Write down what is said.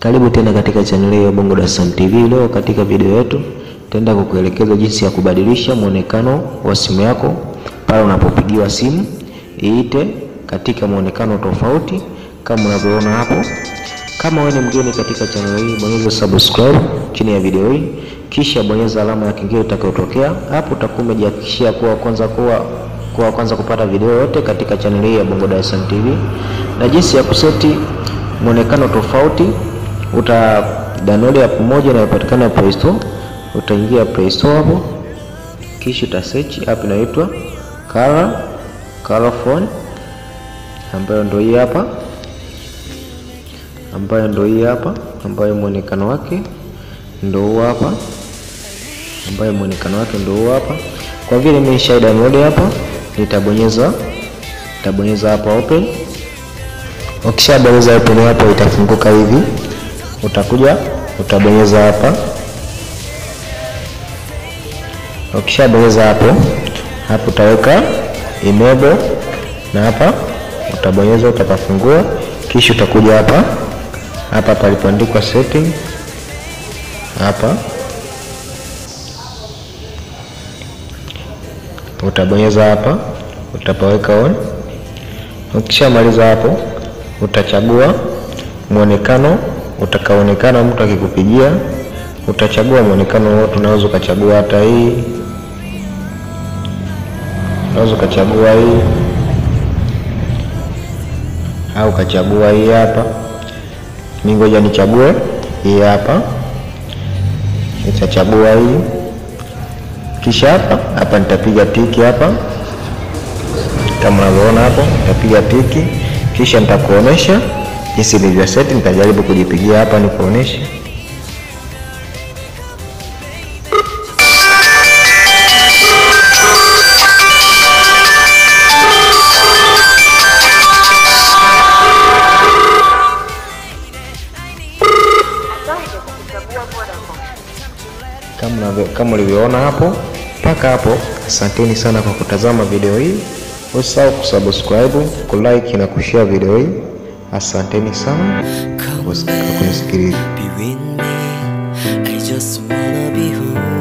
Karibu tena katika chaneli ya Bongo Dar es Salaam TV. Leo katika video yetu tutaenda kukuelekeza jinsi ya kubadilisha mwonekano wa simu yako pale unapopigiwa simu iite katika mwonekano tofauti kama unavyoona hapo. Kama wewe ni mgeni katika chaneli hii, bonyeza subscribe chini ya video hii, kisha bonyeza alama ya kengele itakayotokea hapo. Utakuwa umejihakikishia kuwa kwanza kuwa kwa kwanza kupata video yote katika chaneli hii ya Bongo Dar es Salaam TV na jinsi ya kuseti mwonekano tofauti uta download app moja inayopatikana Play Store. Utaingia Play Store hapo, kisha uta search app inaitwa Color Color Phone, ambayo ndio hii hapa, ambayo ndio hii hapa, ambayo mwonekano wake ndio huu hapa, ambayo mwonekano wake ndio huu hapa. Kwa vile mimi nisha download hapa, nitabonyeza nitabonyeza hapa open. Ukishabonyeza open hapo, itafunguka hivi utakuja utabonyeza hapa. Ukishabonyeza hapo hapo utaweka enable na hapa utabonyeza, utapafungua, kisha utakuja hapa hapa palipoandikwa setting hapa utabonyeza hapa, utapaweka on. Ukishamaliza hapo utachagua mwonekano utakaonekana mtu akikupigia, utachagua mwonekano wote. Unaweza ukachagua hata hii, unaweza ukachagua hii au ukachagua hii hapa. Mimi ngoja nichague hii hapa, nitachagua hii, kisha hapa hapa nitapiga tiki hapa, kama unavyoona hapo, nitapiga tiki, kisha nitakuonesha jinsi nilivyo seti. Nitajaribu kujipigia hapa nikuoneshe. Kama ulivyoona hapo mpaka hapo. Asanteni sana kwa kutazama video hii. Usisahau kusubscribe, kulike na kushare video hii. Asanteni sana kwa kunisikiliza. Be with me. I just wanna be home.